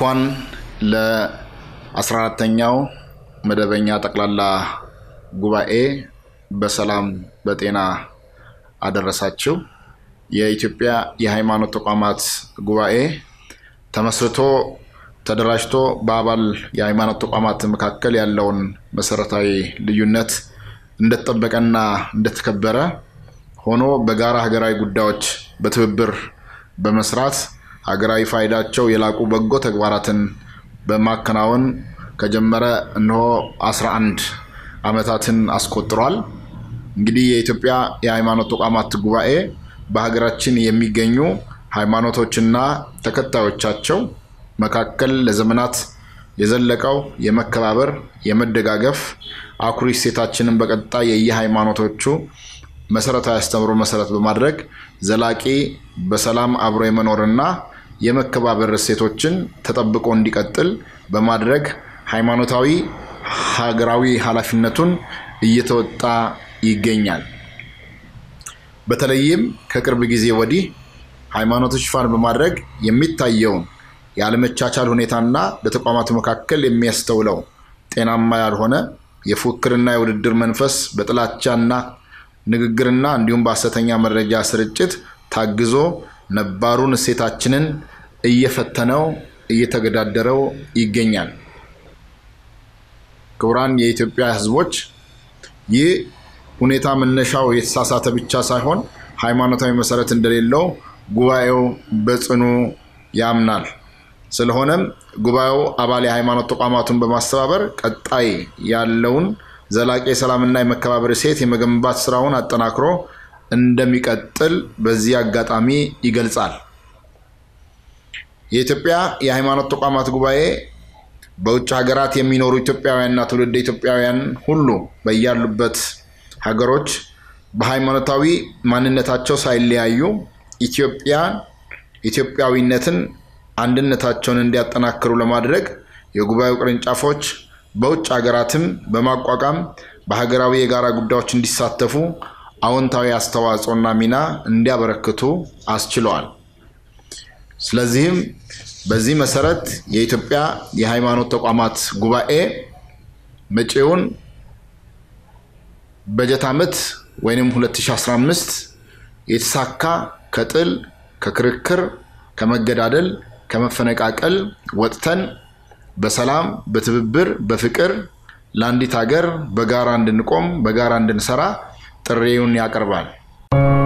እንኳን ለ14ተኛው መደበኛ ጠቅላላ ጉባኤ በሰላም በጤና አደረሳችሁ። የኢትዮጵያ የሃይማኖት ተቋማት ጉባኤ ተመስርቶ ተደራጅቶ በአባል የሃይማኖት ተቋማት መካከል ያለውን መሰረታዊ ልዩነት እንደተጠበቀና እንደተከበረ ሆኖ በጋራ ሀገራዊ ጉዳዮች በትብብር በመስራት ሀገራዊ ፋይዳቸው የላቁ በጎ ተግባራትን በማከናወን ከጀመረ እነሆ 11 ዓመታትን አስቆጥሯል። እንግዲህ የኢትዮጵያ የሃይማኖት ተቋማት ጉባኤ በሀገራችን የሚገኙ ሃይማኖቶችና ተከታዮቻቸው መካከል ለዘመናት የዘለቀው የመከባበር፣ የመደጋገፍ አኩሪ እሴታችንን በቀጣይ የየሃይማኖቶቹ መሰረታዊ አስተምሮ መሰረት በማድረግ ዘላቂ በሰላም አብሮ የመኖርና የመከባበር እሴቶችን ተጠብቆ እንዲቀጥል በማድረግ ሃይማኖታዊ ሀገራዊ ኃላፊነቱን እየተወጣ ይገኛል። በተለይም ከቅርብ ጊዜ ወዲህ ሃይማኖቶች ሽፋን በማድረግ የሚታየውን የአለመቻቻል ሁኔታና በተቋማቱ መካከል የሚያስተውለው ጤናማ ያልሆነ የፉክክርና የውድድር መንፈስ በጥላቻና ንግግርና እንዲሁም በሐሰተኛ መረጃ ስርጭት ታግዞ ነባሩን እሴታችንን እየፈተነው እየተገዳደረው ይገኛል። ክቡራን የኢትዮጵያ ሕዝቦች ይህ ሁኔታ መነሻው የተሳሳተ ብቻ ሳይሆን ሃይማኖታዊ መሰረት እንደሌለው ጉባኤው በጽኑ ያምናል። ስለሆነም ጉባኤው አባል የሃይማኖት ተቋማቱን በማስተባበር ቀጣይ ያለውን ዘላቂ የሰላምና የመከባበር እሴት የመገንባት ስራውን አጠናክሮ እንደሚቀጥል በዚህ አጋጣሚ ይገልጻል። የኢትዮጵያ የሃይማኖት ተቋማት ጉባኤ በውጭ ሀገራት የሚኖሩ ኢትዮጵያውያንና ትውልደ ኢትዮጵያውያን ሁሉ በያሉበት ሀገሮች በሃይማኖታዊ ማንነታቸው ሳይለያዩ ኢትዮጵያን ኢትዮጵያዊነትን አንድነታቸውን እንዲያጠናክሩ ለማድረግ የጉባኤው ቅርንጫፎች በውጭ ሀገራትም በማቋቋም በሀገራዊ የጋራ ጉዳዮች እንዲሳተፉ አዎንታዊ አስተዋጽኦና ሚና እንዲያበረክቱ አስችለዋል። ስለዚህም በዚህ መሰረት የኢትዮጵያ የሃይማኖት ተቋማት ጉባኤ መጪውን በጀት ዓመት ወይም 2015 የተሳካ ከጥል፣ ከክርክር፣ ከመገዳደል፣ ከመፈነቃቀል ወጥተን በሰላም በትብብር በፍቅር ለአንዲት ሀገር በጋራ እንድንቆም በጋራ እንድንሰራ ጥሪውን ያቀርባል።